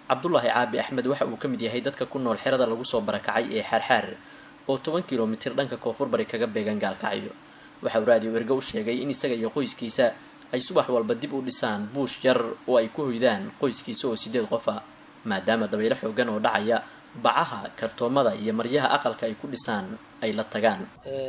cabdulaahi caabi axmed waxa uu ka mid yahay dadka ku nool xerada lagu soo barakacay ee xaarxaar oo toban kilomitir dhanka koonfur bari kaga beegan gaalkacyo waxa uu raadiyo ergo u sheegay in isaga iyo qoyskiisa ay subax walba dib u dhisaan buush yar oo ay ku hoydaan qoyskiisa oo sideed qof ah maadaama dabaylo xoogan oo dhacaya bacaha kartoomada iyo maryaha aqalka ay ku dhisaan ay la tagaan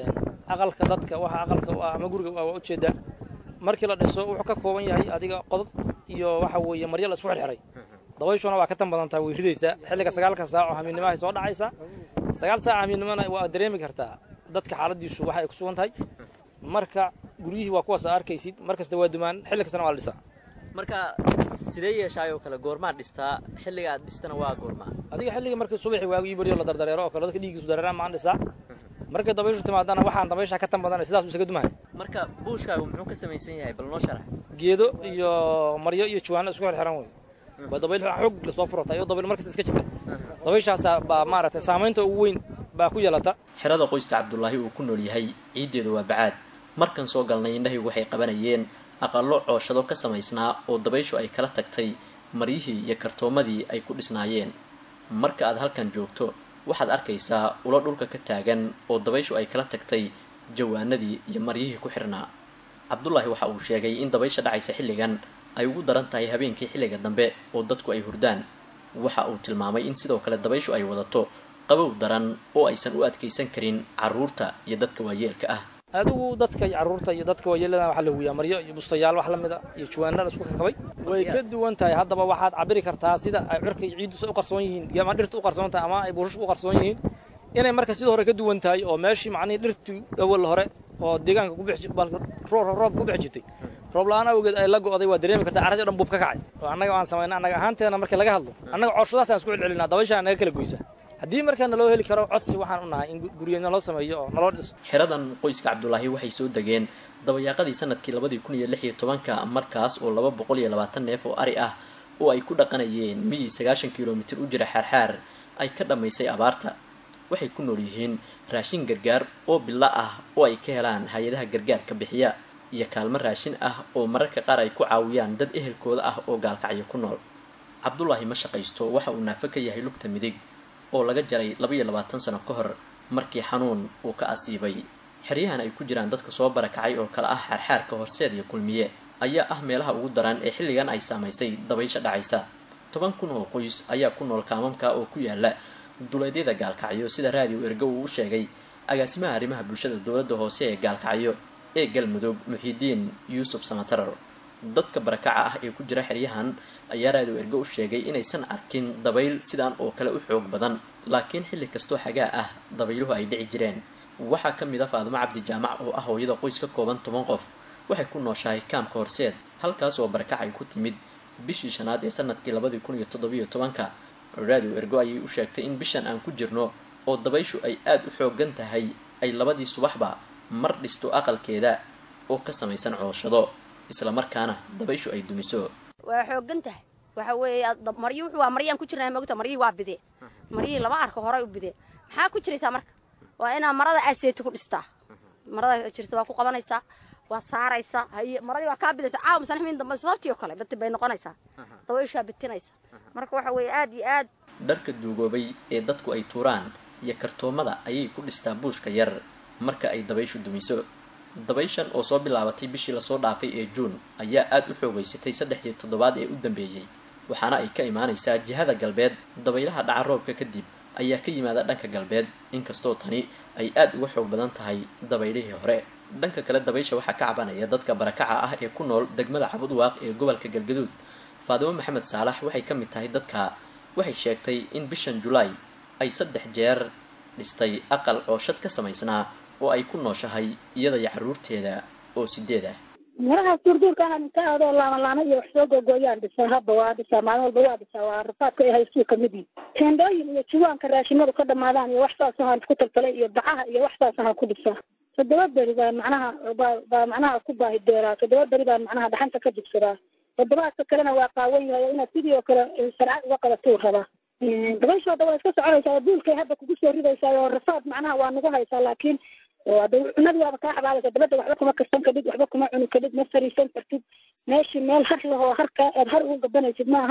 aqalka dadka waxa aqalka u ah ama guriga waa ujeedaa markii la dhiso wuxuu ka kooban yahay adiga qodod iyo waxa weeye maryo la isku xirxiray dabayshuna waa ka tan badan tahay way ridaysaa xilliga sagaalka saac oo hamiidnimahay soo dhacaysaa sagaal saac hamiidnimana waa dareemi kartaa dadka xaaladiisu waxa ay ku sugan tahay marka guryihii waa kuwaas arkaysid mar kasta waa dumaan xilli kastana waa la dhisaa marka sidee yeeshaay oo kale goormaa dhistaa xilliga aad dhistana waa goormaa adiga xilligii markii subaxi waagii baryo la dardareero oo kale dadka dhiiggiisu dareeraan maan dhisaa markay dabayshu timaadana waxaan dabaysha ka tan badanay sidaas isaga dumahay marka buushkaagu muxuu ka samaysan yahay bal noo sharax geedo iyo maryo iyo jawaano isku xirxiran wey waa dabayl xoog lasoo furata iyo dabayl markasta iska jirta dabayshaasa baa maaragtay saamaynta ugu weyn baa ku yeelata xerada qoyska cabdulaahi uu ku nool yahay ciiddeedu waa bacaad markan soo galnay indhahaygu waxay qabanayeen aqallo cooshado ka samaysnaa oo dabayshu ay kala tagtay maryihii iyo kartoomadii ay ku dhisnaayeen marka aad halkan joogto waxaad arkaysaa ulo dhulka ka taagan oo dabayshu ay kala tagtay jawaanadii iyo maryihii ku xirnaa cabdulaahi waxa uu sheegay in dabaysha dhacaysa xilligan ay ugu daran tahay habeenkii xilliga dambe oo dadku ay hurdaan waxa uu tilmaamay in sidoo kale dabayshu ay wadato qabow daran oo aysan u adkaysan karin carruurta iyo dadka waayeelka ah adigu dadka iyo carruurta iyo dadka waayeelada waxaa la huwiyaa maryo iyo bustayaal wax la mid a iyo jawaanada isku kakabay way ka duwan tahay haddaba waxaad cabiri kartaa sida ay cirka iyo ciiddu u qarsoon yihiin ama dhirta u qarsoon tahay ama ay buushashku u qarsoon yihiin inay marka sidii hore ka duwan tahay oo meeshii macnihii dhirtii awal hore oo deegaanka ku bixi roob ku bixi jirtay roob la-aan awgeed ay la go'day waa dareemi kartaa carradii o dhan buub ka kacay oo annaga aan samayna annaga ahaanteena markii laga hadlo annaga cooshadaasaan isku celcelinaa dabayshaa naga kala goysa haddii markaa naloo heli karo codsi waxaan u nahay in guryeed naloo sameeyo oo naloo dhiso xeradan qoyska cabdulaahi waxay soo degeen dabayaaqadii sanadkii labadii kun iyo lix iyo tobanka markaas oo laba boqol iyo labaatan neef oo ari ah oo ay ku dhaqanayeen miyii sagaashan kilomitir u jira xaarxaar ay ka dhammaysay abaarta waxay ku nool yihiin raashin gargaar oo bilo ah oo ay ka helaan hay-adaha gargaarka bixiya iyo kaalmo raashin ah oo mararka qaar ay ku caawiyaan dad ehelkooda ah oo gaalkacyo ku nool cabdulaahi ma shaqaysto waxa uu naafo ka yahay lugta midig oo laga jaray labaiyo labaatan sano ka hor markii xanuun uu ka asiibay xeryahan ay ku jiraan dadka soo barakacay oo kale ah xaarxaarka horseed iyo kulmiye ayaa ah meelaha ugu daran ee xilligan ay saamaysay dabaysha dhacaysa toban kun oo qoys ayaa ku nool kaamamka oo ku yaala duleedyada gaalkacyo sida raadiyo ergo uu u sheegay agaasimaha arrimaha bulshada dowladda hoose ee gaalkacyo ee galmudug muxiidiin yuusuf samatarar dadka barakaca ah ee ku jira xeryahan ayaa raadiyo ergo u sheegay inaysan arkin dabayl sidaan oo kale u xoog badan laakiin xilli kastoo xagaa ah dabayluhu ay dhici jireen waxaa ka mid a faadumo cabdi jaamac oo ah hooyada qoys ka kooban toban qof waxay ku nooshahay kaamka horseed halkaas oo barakac ay ku timid bishii shanaad ee sanadkii labadii kun iyo toddobiyo tobanka raadiyo ergo ayay u sheegtay in bishan aan ku jirno oo dabayshu ay aada u xoogan tahay ay labadii subaxba mar dhisto aqalkeeda oo ka samaysan cooshado isla markaana dabayshu ay dumiso waa xoogan tahay waxa weeye maryi wuxuu waa maryaan ku jirnaa mogta maryihii waa bidee maryihii lama arko horay u bidee maxaa ku jiraysaa marka waa inaa marada aseeti ku dhistaa marada jirta waa ku qabanaysaa waa saaraysaa haye maradii waa kaa bidaysa caawa masanxmiin dambe sababtii oo kale bati bay noqonaysaa dabayshaa bitinaysa marka waxa weeye aad iyo aad dharka duugoobay ee dadku ay tuuraan iyo kartoomada ayay ku dhistaa buushka yar marka ay dabayshu dumiso dabayshan oo soo bilaabatay bishii lasoo dhaafay ee juun ayaa aada u xoogaysatay saddexdii toddobaad ee u dambeeyey waxaana ay ka imaanaysaa jihada galbeed dabaylaha dhaca roobka kadib ayaa ka yimaada dhanka galbeed inkastoo tani ay aada uga xoog badan tahay dabaylihii hore dhanka kale dabaysha waxaa ka cabanaya dadka barakaca ah ee ku nool degmada cabudwaaq ee gobolka galgaduud faadimo maxamed saalax waxay ka mid tahay dadka waxay sheegtay in bishan julaay ay saddex jeer dhistay aqal cooshad ka samaysnaa oo ay ku nooshahay iyada iyo carruurteeda oo sideed ah marahaas duurduurka ahan inta adoo laama laama iyo wax soo googooyaan dhisaa habba waa dhisaa maalin walba waa dhisaa waa rafaadka ay haystuu kamid yihin teendhooyin iyo jiwaanka raashimadu ka dhamaadaan iyo wax saas ahaan isku taltalay iyo bacaha iyo wax saas ahaan ku dhisaa toddoba beri baa macnaha baa baa macnaha ku baahi deeraa toddoba beri baa macnaha dhaxanta ka jigsadaa toddobaadka kalena waa qaawan yahay inaad sidii oo kale sharcad uga qabatuu rabaa dabayshooda waa iska soconaysaa duulkay hadda kugu soo ridaysaa oo rafaad macnaha waa nagu haysaa laakiin cunadii waaba kaa xabaalaysa dabadda waxba kuma karsan kadhid waxba kuma cuni kadhid ma fariisan kartid meeshii meel har lahoo harka aad har ugu gabanaysid ma ahan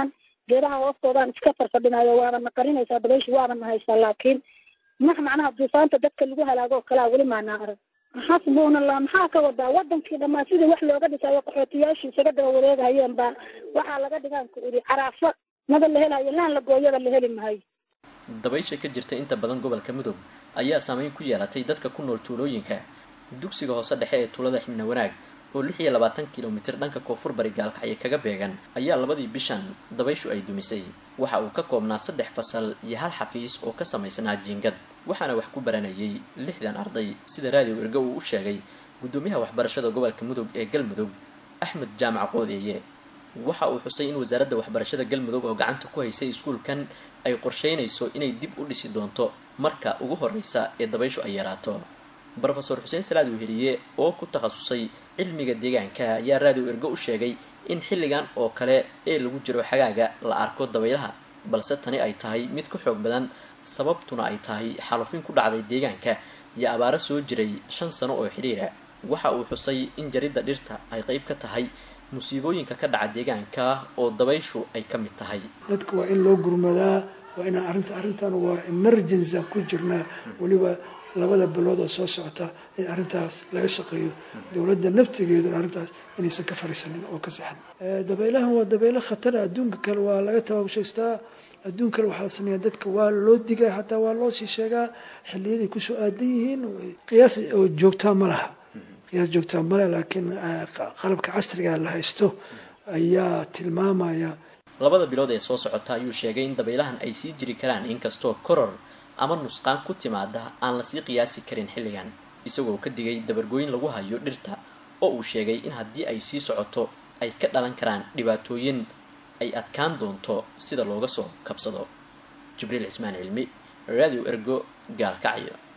geedaha hoostoodaan iska farfadhinayo waana na qarinaysaa dabayshi waana na haysaa laakiin max macnaha duufaanta dadka lagu halaago oo kalaa weli maanaa arag xasbunallah maxaa ka wadaa wadankii dhammaan sidii wax looga dhisayo qaxootiyaashii isaga daba wareegahayeen baa waxaa laga dhigaan ku iri caraafo mada la helayo laan la gooyada la heli mahayo dabaysha ka jirta inta badan gobolka mudug ayaa saameyn ku yeelatay dadka ku nool tuulooyinka dugsiga hoose dhexe ee tuulada xibna wanaag oo lix iyo labaatan kilomitir dhanka koonfur bari gaalkacyo kaga beegan ayaa labadii bishan dabayshu ay dumisay waxa uu ka koobnaa saddex fasal iyo hal xafiis oo ka samaysnaa jiingad waxaana wax ku baranayay lixdan arday sida raadiyo ergo uu u sheegay guddoomiyaha waxbarashada gobolka mudug ee galmudug axmed jaamac qoodeeye waxa uu xusay in wasaaradda waxbarashada galmudug oo gacanta ku haysay iskuulkan ay qorsheynayso inay dib u dhisi doonto marka ugu horreysa ee dabayshu ay yaraato brofesor xuseen salaad weheliye oo ku takhasusay cilmiga deegaanka ayaa raadiyo ergo u sheegay in xilligan oo kale ee lagu jiro xagaaga la arko dabaylaha balse tani ay tahay mid ka xoog badan sababtuna ay tahay xalufin ku dhacday deegaanka iyo abaaro soo jiray shan sano oo xidhiira waxa uu xusay in jaridda dhirta ay qayb ka tahay musiibooyinka ka dhaca deegaanka oo dabayshu ay ka mid tahay dadka waa in loo gurmadaa waa inaan arrinta arrintan waa emergency aan ku jirnaa weliba labada bilood oo soo socota in arrintaas laga shaqeeyo dowladda naftigeeduna arrintaas inaysan ka fariisanin oo ka saxan dabaylahan waa dabaylo khatara adduunka kale waa laga tababshaystaa adduun kale waxaa la sameeyaa dadka waa loo digaa xataa waa loo sii sheegaa xiliyaday kusoo aadan yihiin qiyaas oo joogtaa ma laha qiyaas joogtaa male laakiin qalabka casriga la haysto ayaa tilmaamaya labada bilood ee soo socota ayuu sheegay in dabaylahan ay sii jiri karaan inkastoo koror ama nusqaan ku timaada aan lasii qiyaasi karin xilligan isagoo ka digay dabargooyin lagu hayo dhirta oo uu sheegay in haddii ay sii socoto ay ka dhalan karaan dhibaatooyin ay adkaan doonto sida looga soo kabsado jibriil cismaan cilmi radio ergo gaalkacyo